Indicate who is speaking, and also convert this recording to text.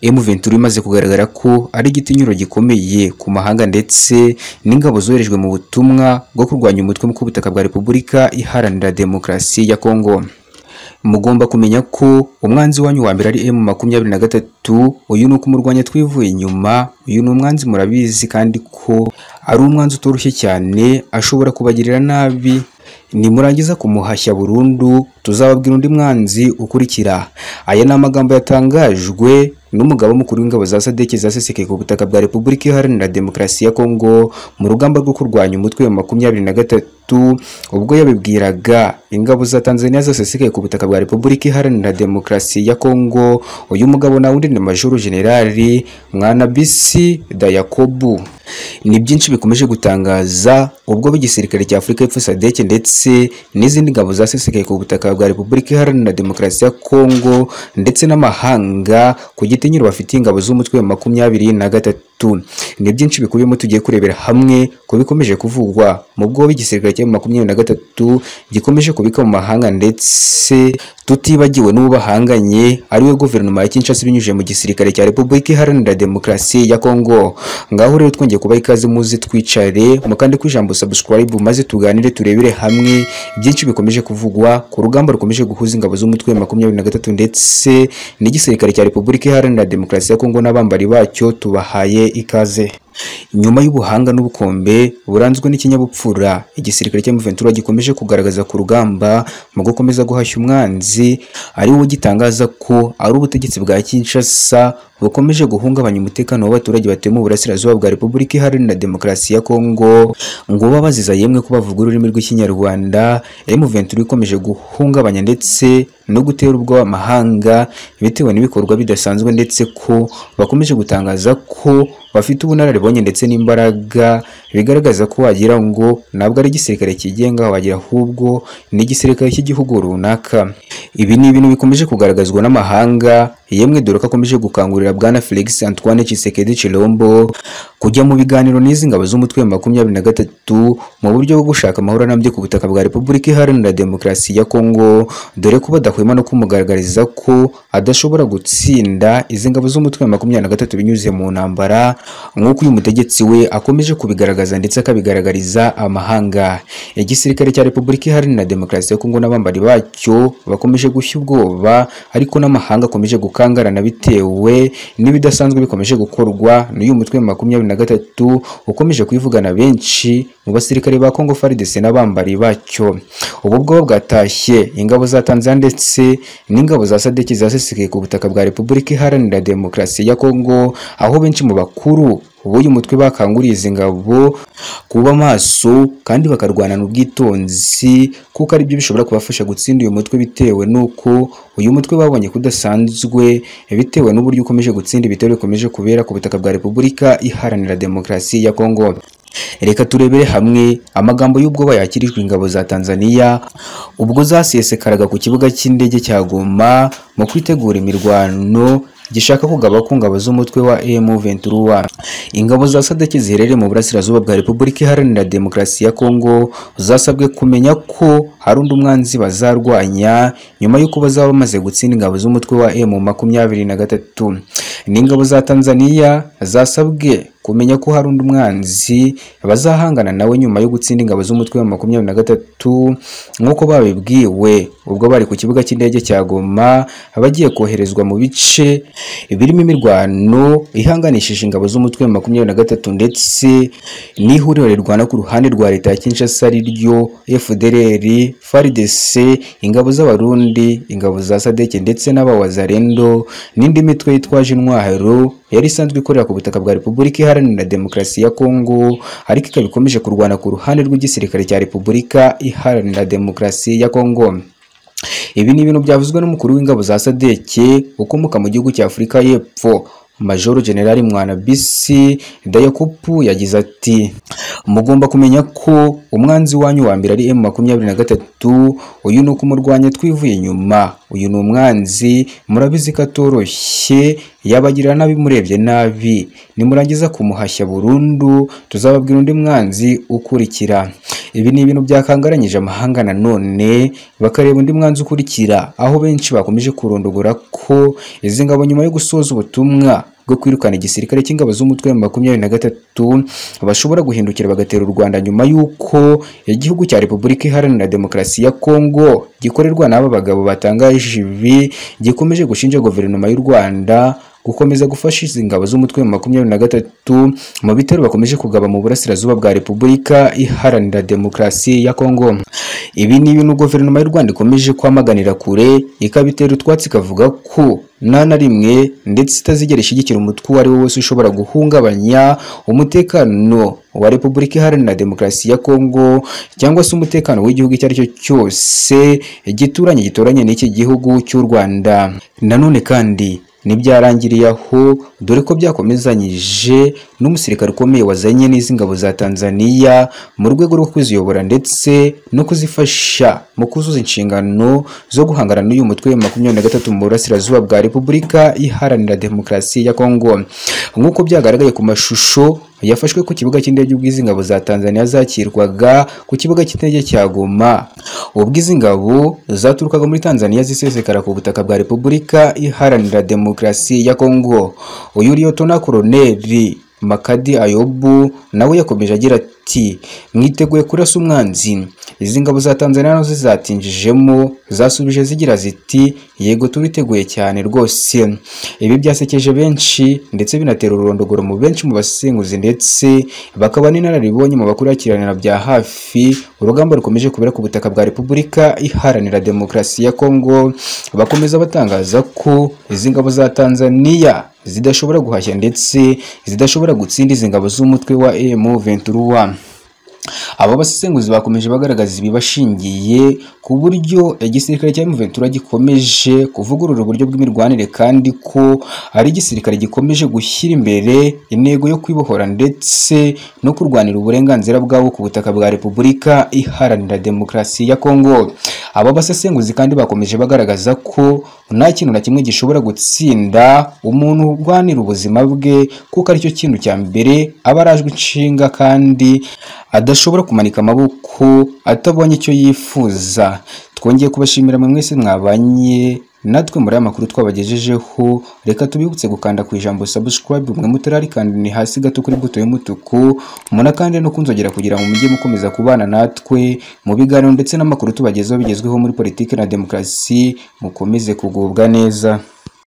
Speaker 1: M23 imaze kugaragara ko ari igitinyiro gikomeye ku mahanga ndetse n'ingabo zoherejwe mu butumwa bwo kurwanya umutwe ku butaka bwa Repubulika Iharanira Demokarasi ya Kongo mugomba kumenya ko umwanzi wanyu wa mbere ari M makumyabiri na gatatu uyu ni ukumurwanya twivuye inyuma uyu ni umwanzi murabizi kandi ko ari umwanzi utoroshye cyane ashobora kubagirira nabi nimurangiza kumuhashya burundu tuzababwira undi mwanzi ukurikira aya ni amagambo yatangajwe n'umugaba mukuru w'ingabo za sadeke zasesekeye ku butaka bwa repubulika iharanira demokarasi ya kongo mu rugamba rwo kurwanya umutwe wa makumyabiri na gatatu ubwo yabibwiraga ingabo za tanzania zasesekeye ku butaka bwa repubulika iharanira demokarasi ya kongo uyu mugabo nawe undi ni majoro generali mwanabisi dayakobu ni byinshi bikomeje gutangaza ubwo b'igisirikare cya afurika y'epfo sadeke ndetse n'izindi ngabo zasesekaye ku butaka bwa repubulika iharanira demokarasi ya kongo ndetse n'amahanga ku gitinyiro bafitiye ingabo z'umutwe wa makumyabiri na gatatu ni byinshi bikubiyemo tugiye kurebera hamwe ku bikomeje kuvugwa mu bwo b'igisirikare cya makumyabiri na gatatu gikomeje kubika mu mahanga ndetse tutibagiwe n'uwo bahanganye ariwe guverinoma ya Kinshasa binyujije mu gisirikare cya repubulika iharanira demokarasi ya kongo ngaho rero twongeye kubaha ikaze muze twicare mukande ku ijambo subscribe maze tuganire turebere hamwe byinshi bikomeje kuvugwa ku rugamba rukomeje guhuza ingabo z'umutwe wa makumyabiri na gatatu ndetse n'igisirikare cya repubulika iharanira demokarasi ya kongo n'abambari bacyo tubahaye ikaze nyuma y'ubuhanga n'ubukombe buranzwe n'ikinyabupfura igisirikare cya Ventura gikomeje kugaragaza ku rugamba mu gukomeza guhashya umwanzi ari wo gitangaza ko ari ubutegetsi bwa Kinshasa bukomeje guhungabanya umutekano w'abaturage batuye mu burasirazuba bwa Repubulika Iharanira Demokarasi ya Kongo ngo babaziza yemwe ko bavuga ururimi rw'ikinyarwanda M23 ikomeje guhungabanya ndetse no gutera ubwoba amahanga bitewe n'ibikorwa bidasanzwe ndetse ko bakomeje gutangaza ko bafite ubunararibonye ndetse n'imbaraga bigaragaza ko wagira ngo ntabwo ari igisirikare cyigenga wagira ahubwo ni igisirikare cy'igihugu runaka ibi ni ibintu bikomeje kugaragazwa n'amahanga yemwe dore ko akomeje gukangurira bwana Felix Antoine Tshisekedi Chilombo kujya mu biganiro n'izi ngabo z'umutwe wa makumyabiri na gatatu mu buryo bwo gushaka amahoro arambye ku butaka bwa Repubulika Iharanira Demokarasi ya Kongo dore ko badahwema no kumugaragariza ko adashobora gutsinda izi ngabo z'umutwe wa makumyabiri na gatatu binyuze mu ntambara nk'uko uyu mutegetsi we akomeje kubigaragaza ndetse akabigaragariza amahanga igisirikare cya repubulika iharanira demokarasi ya kongo n'abambari bacyo bakomeje gushya ubwoba ariko n'amahanga akomeje gukangarana bitewe n'ibidasanzwe bikomeje gukorwa n'uyu mutwe wa makumyabiri na gatatu ukomeje kwivugana benshi mu basirikare ba kongo faridese n'abambari bacyo ubu bwoba bwatashye ingabo za tanzania ndetse n'ingabo za sadeki zasesekaye ku butaka bwa repubulika iharanira demokarasi ya kongo aho benshi mu bakuru bakuru b'uyu mutwe bakanguriye izi ngabo kuba maso kandi bakarwanana ubwitonzi kuko ari byo bishobora kubafasha gutsinda uyu mutwe bitewe n'uko uyu mutwe babonye kudasanzwe bitewe n'uburyo ukomeje gutsinda ibitero bikomeje kubera ku butaka bwa repubulika iharanira demokarasi ya kongo reka turebere hamwe amagambo y'ubwoba yakirijwe ingabo za tanzania ubwo zasesekaraga ku kibuga cy'indege cya goma mu kwitegura imirwano gishaka kugaba ku ngabo z'umutwe wa M23 ingabo za sadeki ziherereye mu burasirazuba bwa Repubulika Iharanira Demokarasi ya Kongo zasabwe kumenya ko hari undi umwanzi bazarwanya nyuma y'uko bazaba bamaze gutsinda ingabo z'umutwe wa M23 n'ingabo za Tanzania zasabwe kumenya ko hari undi umwanzi bazahangana nawe nyuma yo gutsinda ingabo z'umutwe wa makumyabiri na gatatu nk'uko babibwiwe ubwo bari ku kibuga cy'indege cya Goma bagiye koherezwa mu bice birimo imirwano ihanganishije ingabo z'umutwe wa makumyabiri na gatatu ndetse n'ihuriro rirwana ku ruhande rwa leta ya Kinshasa ryo FDLR, FARDC, ingabo z'abarundi, ingabo za Sadeke ndetse n'abawazarendo n'indi mitwe yitwaje intwaro yari isanzwe ikorera ku butaka bwa Repubulika Iharanira Demokarasi ya Kongo ariko ikaba ikomeje kurwana ku ruhande rw'igisirikare cya Repubulika Iharanira Demokarasi ya Kongo ibi ni ibintu byavuzwe n'umukuru w'ingabo za Sadeke ukomoka mu gihugu cya Afurika y'Epfo Majoro Generali Mwanabisi Dayakupu yagize ati mugomba kumenya ko umwanzi wanyu wa mbere ari M23 uyu ni ukumurwanya twivuye inyuma uyu ni umwanzi murabizi ko atoroshye yabagira nabi murebye nabi nimurangiza kumuhashya burundu tuzababwira undi mwanzi ukurikira ibi ni ibintu byakangaranyije amahanga nanone bakareba undi mwanzuro ukurikira aho benshi bakomeje kurondogora ko izi ngabo nyuma yo gusoza ubutumwa bwo kwirukana igisirikare cy'ingabo z'umutwe wa makumyabiri na gatatu bashobora guhindukira bagatera u Rwanda nyuma y'uko igihugu cya Repubulika Iharanira Demokarasi ya Kongo gikorerwa n'aba bagabo batangaje ibi gikomeje gushinja guverinoma y'u Rwanda gukomeza gufasha izi ngabo z'umutwe wa makumyabiri na gatatu mu bitero bakomeje kugaba mu burasirazuba bwa Repubulika Iharanira Demokarasi ya Kongo. Ibi ni ibintu guverinoma y'u Rwanda ikomeje kwamaganira kure ikabitera utwatsi ikavuga ko nta na rimwe ndetse itazigera ishyigikira umutwe uwo ari wo wese ushobora guhungabanya umutekano wa Repubulika Iharanira Demokarasi ya Kongo cyangwa se umutekano w'igihugu icyo ari cyo cyose gituranye gituranye n'iki gihugu cy'u Rwanda. Nanone kandi ntibyarangiriye aho dore ko byakomezanyije n'umusirikare ukomeye wazanye n'izi ngabo za Tanzania mu rwego rwo kuziyobora ndetse no kuzifasha mu kuzuza inshingano zo guhangana n'uyu mutwe wa makumyabiri na gatatu mu burasirazuba bwa Repubulika Iharanira Demokarasi ya Kongo nk'uko byagaragaye ku mashusho yafashwe ku kibuga cy'indege ubwo izi ngabo za Tanzania zakirwaga ku kibuga cy'indege cya Goma ubwo izi ngabo zaturukaga muri Tanzania zisesekara ku butaka bwa Repubulika Iharanira Demokarasi ya Kongo uyu Liyotona Koloneli Makadi Ayobu nawe yakomeje agira ati mwiteguye kurasa umwanzi izi ngabo za Tanzania nazo zatinjijemo zasubije zigira ziti yego turiteguye cyane rwose ibi byasekeje benshi ndetse binatera ururondogoro mu benshi mu basenguzi ndetse bakaba n'inararibonye mu bakurikiranira bya hafi urugamba rukomeje kubera ku butaka bwa Repubulika Iharanira Demokarasi ya Kongo bakomeza batangaza ko izi ngabo za Tanzania zidashobora guhashya ndetse zidashobora gutsinda izi ngabo z'umutwe wa M23 aba basesenguzi bakomeje bagaragaza ibibashingiye ku buryo igisirikare cya M23 gikomeje kuvugurura uburyo bw'imirwanire kandi ko ari igisirikare gikomeje gushyira imbere intego yo kwibohora ndetse no kurwanira uburenganzira bwabo ku butaka bwa Repubulika Iharanira Demokarasi ya Kongo aba basesenguzi kandi bakomeje bagaragaza ko nta kintu na kimwe gishobora gutsinda umuntu urwanira ubuzima bwe kuko aricyo kintu cya mbere aba arajwe inshinga kandi adashobora kumanika amaboko atabonye icyo yifuza twongeye kubashimira mwe mwese mwabanye natwe muri aya makuru twabagejejeho reka tubibutse gukanda ku ijambo subscribe umwe mutararikanda ni hasi gato kuri buto y'umutuku muna kandi no kunzogera kugira ngo mujye mukomeza kubana natwe mu biganiro ndetse n'amakuru tubagezaho bigezweho muri politiki na demokarasi mukomeze kugubwa neza